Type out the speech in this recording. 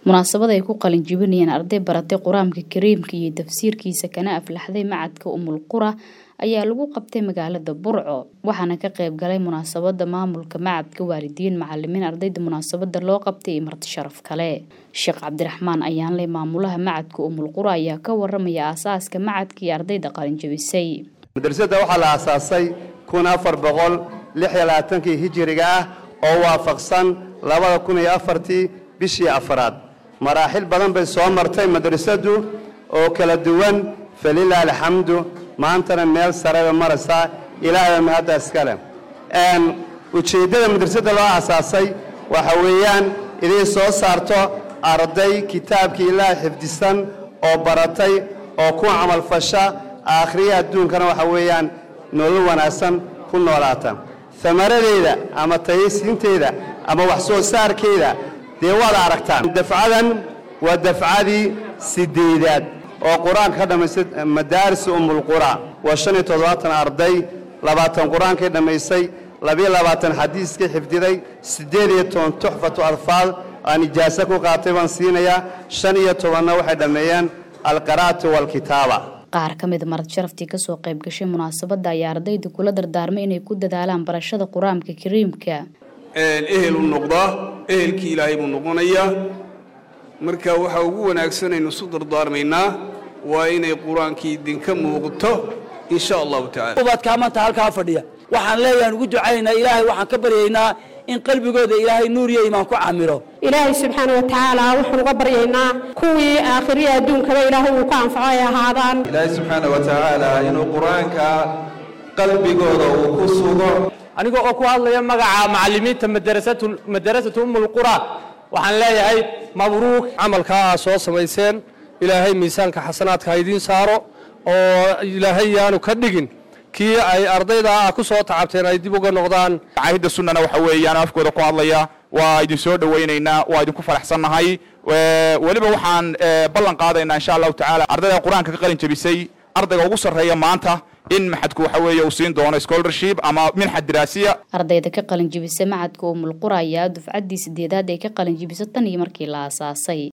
munaasabad ay ku qalin jibinayeen arday baratay qur-aanka kariimka iyo tafsiirkiisa kana aflaxday macadka umul qura ayaa lagu qabtay magaalada burco waxaana ka qayb galay munaasabada maamulka macadka waalidiin macalimiin ardayda munaasabada loo qabtay iyo marti sharaf kale sheekh cabdiraxmaan ayaanle maamulaha macadka umul qura ayaa ka waramaya aasaaska macadka iyo ardayda qalin jabisay madrasada waxaa la aasaasay kun afar boqol lix iyo labaatankii hijiriga ah oo waafaqsan labada kun iyo afartii bishii afraad maraaxil badan bay soo martay madrasadu oo kala duwan falilah alxamdu maantana meel sareba maraysaa ilaahba mahadda iskale ujeeddada madrasada loo aasaasay waxa weeyaan idiin soo saarto arday kitaabkii ilaaha xifdisan oo baratay oo ku camalfasha aakhriya adduunkana waxa weeyaan nolol wanaagsan ku noolaata amaradeeda ama tayaysiinteeda ama wax soo saarkeeda dee waad aragtaan dafcadan waa dafcadii sideedaad oo qur-aanka ka dhammaysay madaaris umulqura waa shan iyo toddobaatan arday labaatan qur-aankay dhammaysay labiyo labaatan xadiiskay xifdiday siddeed iyo toban tuxfatu adfaal aan ijaaso ku qaatay baan siinayaa shan iyo tobanna waxay dhammeeyeen alqiraa'atu waalkitaaba qaar ka mid marad sharaftii kasoo qayb gashay munaasabadda ayaa ardayda kula dardaarmay inay ku dadaalaan barashada qur-aanka kariimka ehel u noqdaa ehelkii ilaahay buu noqonayaa marka waxaa ugu wanaagsanaynu isu dardaarmaynaa waa inay qur-aankii idinka muuqto insha allahu tacala ubadkaa maanta halkaa fadhiya waxaan leeyahan ugu ducaynaynaa ilaahay waxaan ka baryaynaa in qalbigooda ilaahay nuur iyo imaan ku camiro ilaahay subxaana wa tacaala waxaan uga baryaynaa kuwii aakhiriya adduunkaba ilaahay uu ku anfaco ay ahaadaan ilaahay subxaana wa tacaala inuu qur-aanka qalbigooda uu ku sugo aniga oo ku hadlaya magaca macallimiinta madarasatu umulqura waxaan leeyahay mabruuk camalkaa aa soo samayseen ilaahay miisaanka xasanaadka ha idiin saaro oo ilaahay yaanu ka dhigin kii ay ardayda ah ku soo tacabteen ay dib uga noqdaan caahidda sunnana waxa weeyaan afkooda ku hadlaya waa idin soo dhowaynaynaa waa idinku faraxsannahay weliba waxaan ballan qaadaynaa insha allahu tacaala ardayda qur-aanka ka qalin jabisay ardayga ugu sarreeya maanta in maxadku waxa weeye uu siin doono scholarship ama minxad diraasiya ardayda ka qalin jibisa macadka umul qura ayaa dufcaddii sideedaad ay ka qalin jibisa tan iyo markii la aasaasay